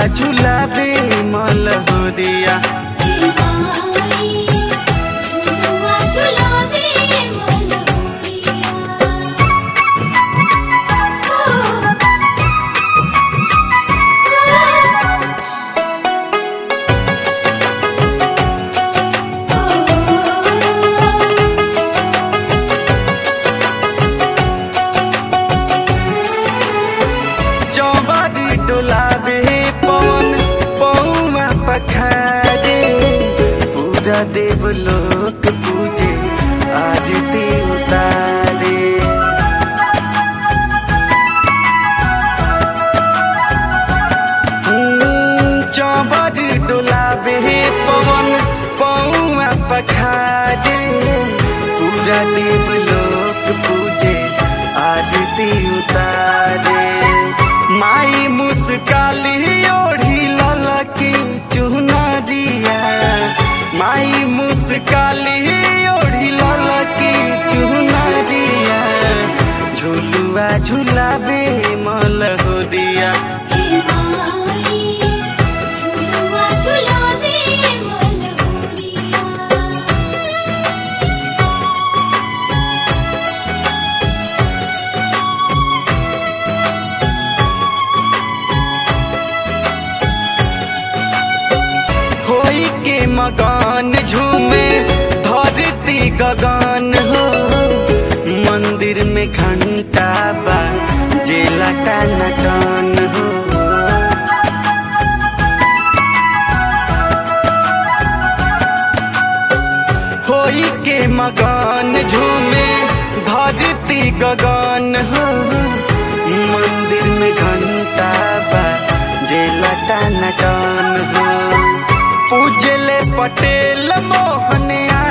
झुलाबे मलहोरिया झुलुआ झुलावे मनोरिया चौबारी डोलाबे पवन पौमा पखारे पूरा देवलोक पूजे आरती उतारे चौबारी डोलाबे पवन पौमा पखारे पूरा देवलोक पूजे आरती उतारे माई मुस्काली ओढ़ी ललकी चुनरिया माई मुस्काली ओढ़ी ललकी चुनरिया झुलुआ झुलाबे मलहोरिया झुलुआ झुलावे मनोरिया होई के मकान झूमे धरती गगन हो मंदिर में घंटा बा जे लटन टन हो होई के मकान झूमे धरती गगन हो मंदिर में घंटा बा जे लटन टन हो पूजले पटेल मोहन